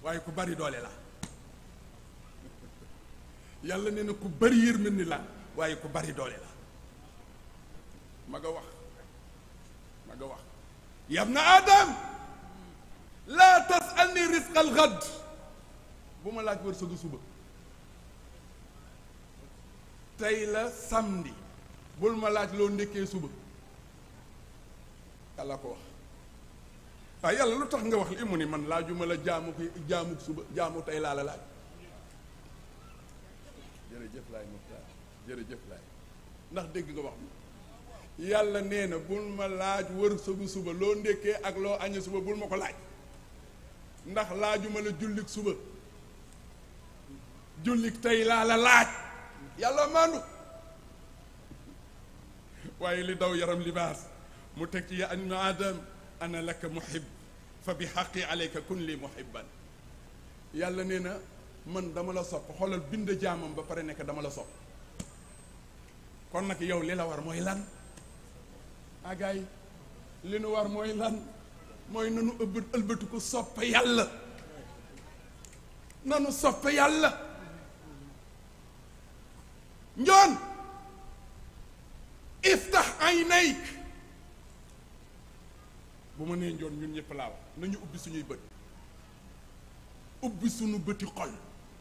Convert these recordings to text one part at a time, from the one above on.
waaye ku bari doole la yàlla nee na ku bari yërmande la waaye ku bari doole la ma nga wax ma nga wax yabna adam laa tasalni risqal xad bu ma laaj wërsëgu suba tey la samedi bul ma laaj loo ndekkee suba yàlla ko wax waaye yàlla lu tax nga wax li mu ni man laajuma la jaamu ko jaamu suba jaamu tey laa la laaj jërëjëf laay Muxtaar jërëjëf laay ndax dégg nga wax mi yàlla nee na bul ma laaj wërsëgu suba loo ndekkee ak loo añee suba bul ma ko laaj ndax laajuma la jullik suba jullik tey laa la laaj yàlla maandu waaye li daw yaram libaas mu teg ci ya an adam ana laka muhib fa bi xaqi alayka kun li muhibban yàlla nee na man dama la sopp xoolal bind jaamam ba pare nekk dama la sopp kon nag yow li la war mooy lan agaay li nu war mooy lan mooy nanu ëbb ëlbatiku sopp yàlla nanu sopp yàlla njoon iftax aynayk bu ma nee njoon ñun ñëpp laa wax nañu ubbi suñuy bët ubbi suñu bëti xol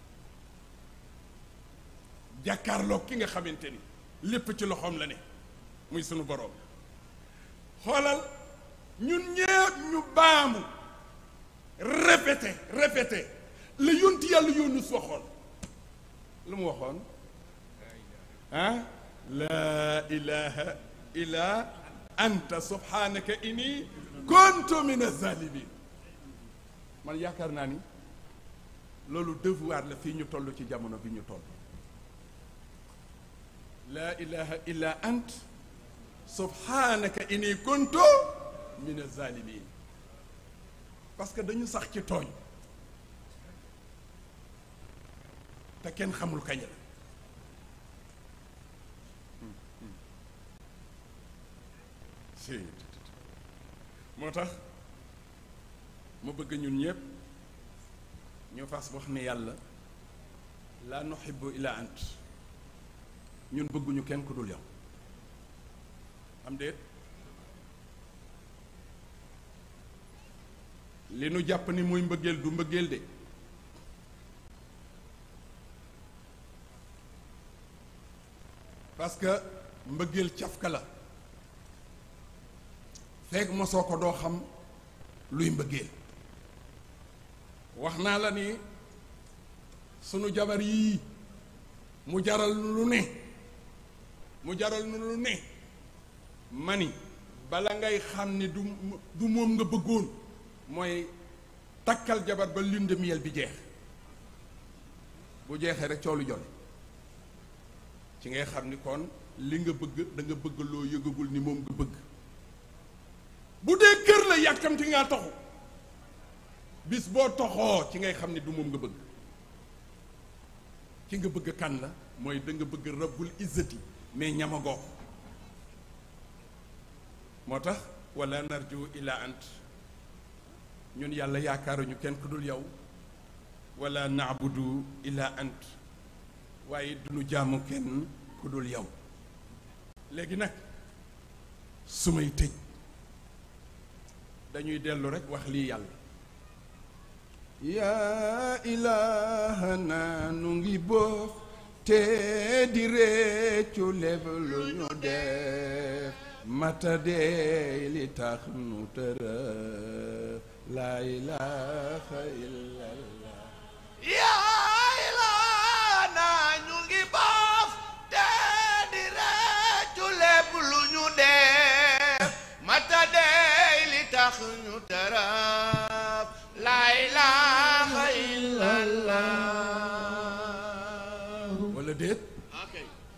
jàkkaarloo ki nga xamante ni lépp ci loxoom la ne muy sunu boroom xoolal ñun ñëpp ñu baamu répété répété la yonti yàlla Yunus waxoon lu mu waxoon ah laa ilaha illa anta subhanaka inni kuntu min azalimin man yaakaar naa ni loolu devoir la fii ñu toll ci jamono bi ñu toll laa ilaha illa ant subhanaka inni kuntu min azalimin parce que dañu sax ci tooñ te kenn xamul kañ la si moo tax mu bëgg ñun ñëpp ñu fas wax ne yàlla laa nuhibbu illa ant ñun bëgguñu kenn ku dul yow am déet li nu jàpp ni mooy mbëggeel du mbëggeel de parce que mbëggeel cafka la fekk mosoo ko doo xam luy mbëggeel wax naa la ni sunu jabar yii mu jaral nu lu ne mu jaral nu lu ne mani bala ngay xam ni du du moom nga bëggoon mooy takkal jabar ba lune de miel bi jeex bu jeexee rek coow lu jole ci ngay xam ni kon li nga bëgg da nga bëgg loo yëgagul ni moom nga bëgg bu dee kër la yàkkamti ngaa toxu bis boo toxoo ci ngay xam ni du moom nga bëgg ki nga bëgg kan la mooy da nga bëgg rabbul izzati mais ñamagoo ko moo tax wala narju ila ant ñun yàlla yaakaaruñu kenn ku dul yow wala naabudu ila ant waaye duñu jaamu kenn ku dul yow léegi nag su may tëj dañuy dellu rekk wax lii yàlla yaa ilaahana nu ngi boof te di réccu lépp lu ñu def mata dee li tax nu tërë laa ilaaha illallah yaa ilaana ñu ngi boof te di réccu lépp lu ñu def mata dey li tax ñu tërëf la ilaha illallah wala déet ok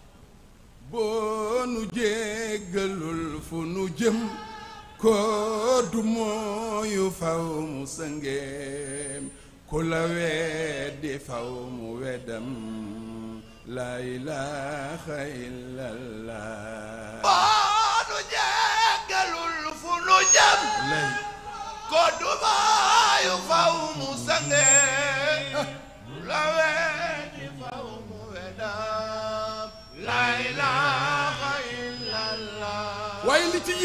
boo nu jéggalul fu nu jëm ko du mooyu faw mu sëngeem ku la weddi faw mu weddam la ilaha illallah boonu jéggalul fu nu jëm lay ko du maayu faw mu sange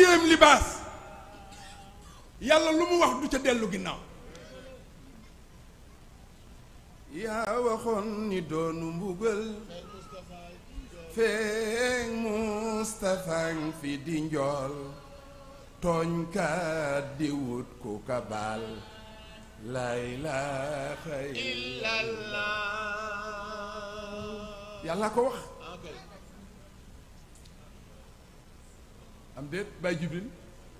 deuxième libaas yàlla lu mu wax du ca dellu ginnaaw yaa waxoon ni doonu mbugal feeñ Mustapha fi di njool tooñkat di wut ku ka baal laa ilaaha illallah yàlla ko wax am déet Baay Jibril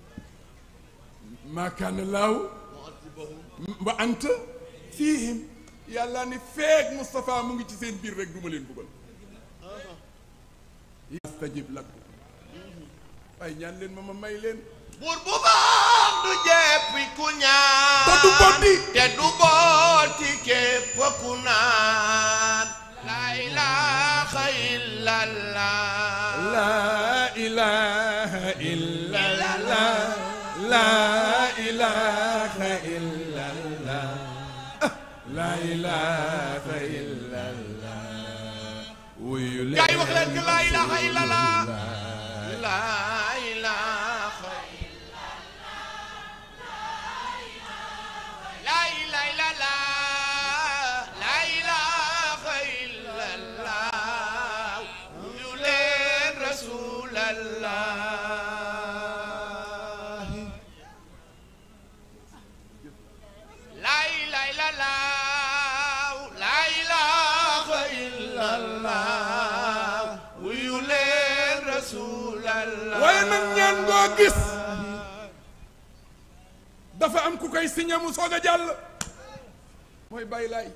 maa kaana laaw wa anta fiihim yàlla ni feeg Moustapha mu ngi ci seen biir rek du ma leen buggal yastajib lakum waaye ñaan leen ma ma may leen buur bu baax du jeppi ku ñaan te du boddi te du booti képp ku naan la ilaha illallah laa ilaaha illallah laa ilaaha illallah laa ilaaha illallah wuyu leen gaay wax leen que la ilaha illallah la ilaha la ilaha illallah la ilaha illallah yu leen rasulallah La ilaha illallah La ilaha illallah wuyu leen rasulallah waaye nag ñaan ngoo gis dafa am ku koy signé mu soog a jàll mooy bàyyi laay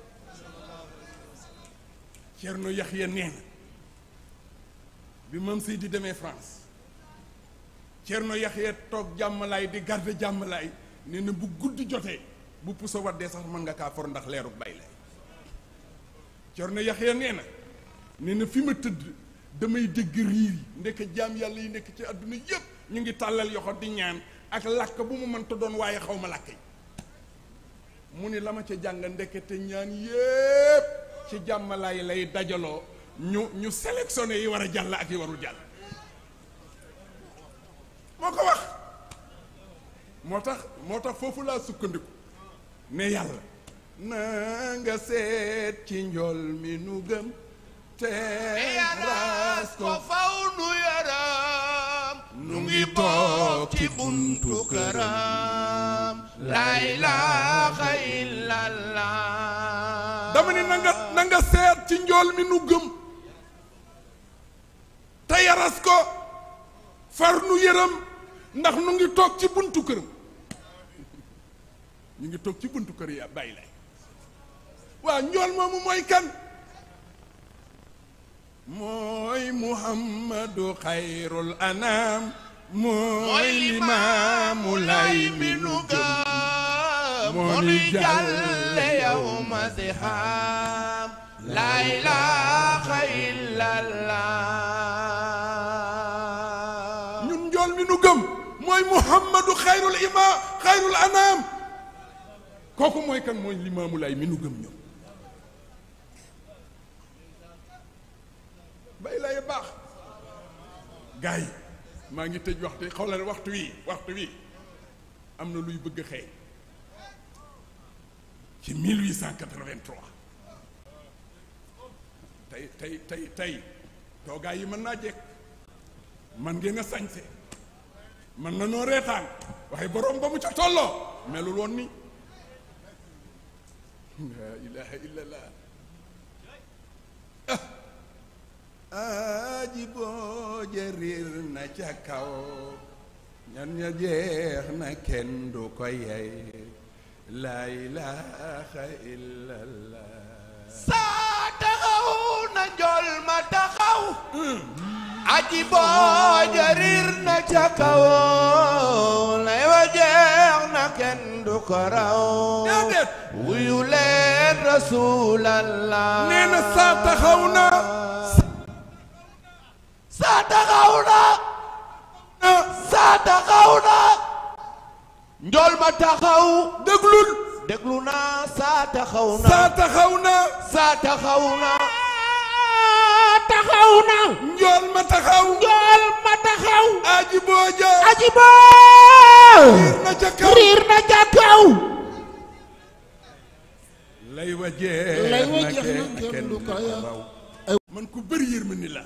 Cerno Yaxya nee na bi mam si di demee France Cerno Yaxya toog jàmmalaay di garde jàmmalaay nee na bu guddi jotee bu puso waddee sax mën nga kaa for ndax leeru bàyyi laay Cerno Yaxya nee na nee na fi ma tëdd damay dégg riir yi ndekk jaam yàlla yi nekk ci àdduna yépp ñu ngi tàllal yoxo di ñaan ak làkk bu mu mënta doon waaye xaw ma làkk yi mu ni la ma ca jàng ndekete ñaan yépp ci jàmmalaay lay dajaloo ñu ñu sélectionné yi war a jàll ak yi warul jàll moo ko wax moo tax moo tax foofu laa sukkandiku ne yàlla na nga seet ci njool mi nu gëm te yaras ko ko faw nu yaram nu ngi toog ci buntu këram La ilaha illallah dama ni na nga na nga seet ci njool mi nu gëm te yaras ko far nu yërëm ndax nu ngi toog ci buntu këram ñu ngi toog ci buntu kër ya bàyyi lay waa njool moomu mooy kan mooy muhammadu xayrul anam mooy mooy limaamu lay mi nu gëm moo ni jàlle yow ma si xam la ilaha illallah ñun njool mi nu gëm mooy muhammadu xayrul ima xayrul anam kooku mooy kan mooy limaamu lay mi nu gëm ñoom bay lay baax gars yi maa ngi tëj waxtu xoolal waxtu wi waxtu wi am na luy bëgg a xëy ci 1883 tey tey tey tey toogaay yi mën naa jekk man ngeen a sañse man na noo reetaan waaye boroom ba mu ca tolloo melul woon ni laa ilaha illallah aji boo jëriir na ca kaw ñan ña jeex na kenn du ko yey laa ilaha illallah saa taxaw na njool ma taxaw aji boo jarir na ca kaw lay wa jeex na kenn du ko raw déedéet wuyu leen rasulallah nee na saa taxaw na saa taxaw na saa taxaw na njool ma taxaw déglul déglu naa saa taxaw na saa taxaw na saa taxaw na taxaw na njool ma taxaw njool ma taxaw aji booja aji boo riir na ca kaw riir na ca kaw lay wa jeex lay wa na jeex na kenn kenn du ko yor. raw man ku bëri yërmande la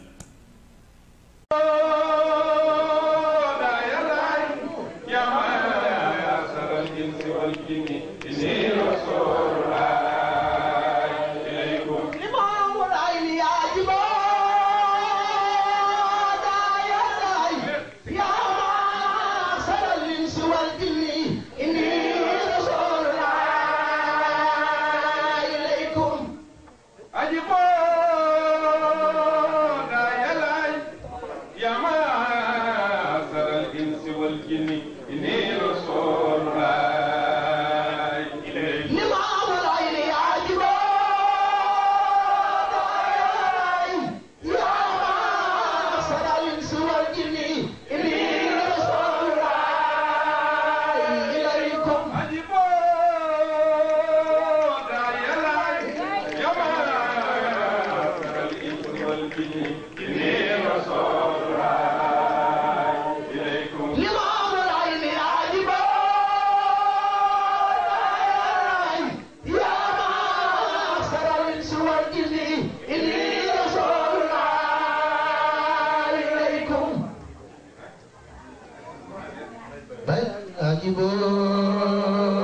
aji booda yalaay yaa maasaral insi wal jinni inni rasuulullaay ilaykum aji booda yalaay yaa maasaral insi wal jinni inni rasuulullaay ilaykum Ajibo